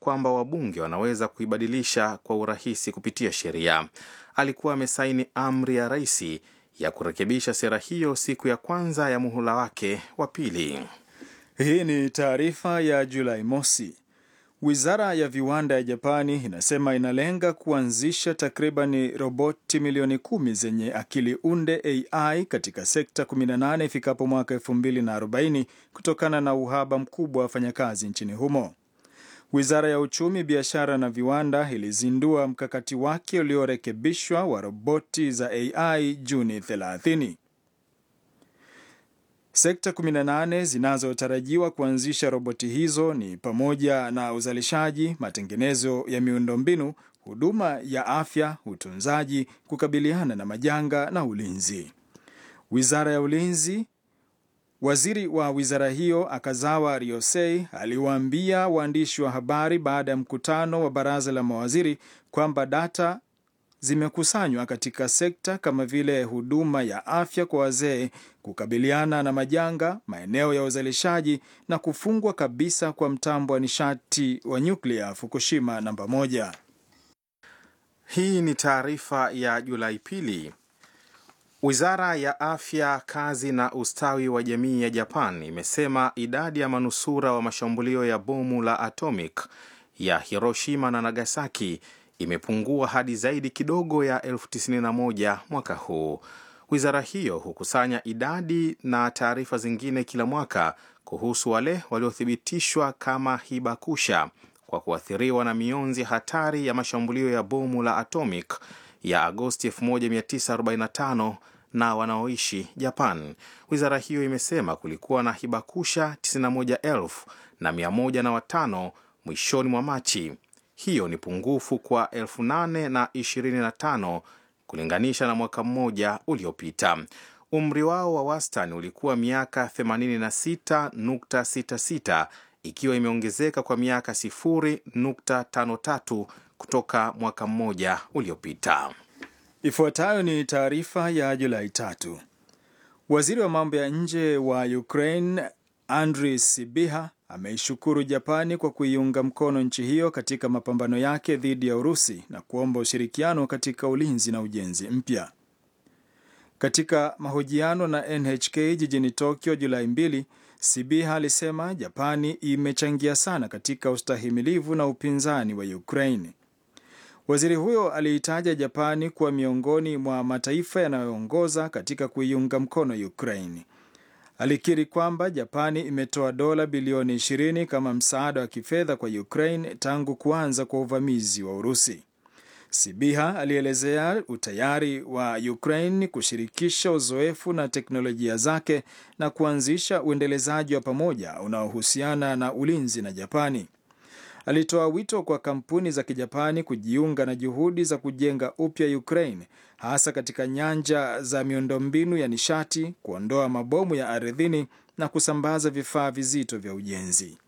kwamba wabunge wanaweza kuibadilisha kwa urahisi kupitia sheria. Alikuwa amesaini amri ya rais ya kurekebisha sera hiyo siku ya kwanza ya muhula wake wa pili. Hii ni taarifa ya Julai mosi. Wizara ya viwanda ya Japani inasema inalenga kuanzisha takribani roboti milioni kumi zenye akili unde AI katika sekta 18 ifikapo mwaka 2040 kutokana na uhaba mkubwa wa wafanyakazi nchini humo. Wizara ya uchumi, biashara na viwanda ilizindua mkakati wake uliorekebishwa wa roboti za AI Juni 30. Sekta 18 zinazotarajiwa kuanzisha roboti hizo ni pamoja na uzalishaji, matengenezo ya miundombinu, huduma ya afya, utunzaji, kukabiliana na majanga na ulinzi. Wizara ya ulinzi Waziri wa wizara hiyo Akazawa Ryosei aliwaambia waandishi wa habari baada ya mkutano wa baraza la mawaziri kwamba data zimekusanywa katika sekta kama vile huduma ya afya kwa wazee, kukabiliana na majanga, maeneo ya uzalishaji na kufungwa kabisa kwa mtambo wa nishati wa nyuklia Fukushima namba moja. Hii ni taarifa ya Julai pili. Wizara ya afya, kazi na ustawi wa jamii ya Japan imesema idadi ya manusura wa mashambulio ya bomu la atomic ya Hiroshima na Nagasaki imepungua hadi zaidi kidogo ya elfu tisini na moja mwaka huu. Wizara hiyo hukusanya idadi na taarifa zingine kila mwaka kuhusu wale waliothibitishwa kama hibakusha kwa kuathiriwa na mionzi hatari ya mashambulio ya bomu la atomic ya Agosti 1945 na wanaoishi Japan. Wizara hiyo imesema kulikuwa na hibakusha 91,000 na 105 mwishoni mwa Machi. Hiyo ni pungufu kwa 825 kulinganisha na mwaka mmoja uliopita. Umri wao wa wastani ulikuwa miaka 86.66 ikiwa imeongezeka kwa miaka 0.53 kutoka mwaka mmoja uliopita. Ifuatayo ni taarifa ya Julai tatu. Waziri wa mambo ya nje wa Ukraine Andrii Sibiha ameishukuru Japani kwa kuiunga mkono nchi hiyo katika mapambano yake dhidi ya Urusi na kuomba ushirikiano katika ulinzi na ujenzi mpya. Katika mahojiano na NHK jijini Tokyo Julai mbili, Sibiha alisema Japani imechangia sana katika ustahimilivu na upinzani wa Ukraine. Waziri huyo aliitaja Japani kuwa miongoni mwa mataifa yanayoongoza katika kuiunga mkono Ukraine. Alikiri kwamba Japani imetoa dola bilioni 20 kama msaada wa kifedha kwa Ukraine tangu kuanza kwa uvamizi wa Urusi. Sibiha alielezea utayari wa Ukraine kushirikisha uzoefu na teknolojia zake na kuanzisha uendelezaji wa pamoja unaohusiana na ulinzi na Japani. Alitoa wito kwa kampuni za Kijapani kujiunga na juhudi za kujenga upya Ukraine, hasa katika nyanja za miundombinu ya nishati, kuondoa mabomu ya ardhini na kusambaza vifaa vizito vya ujenzi.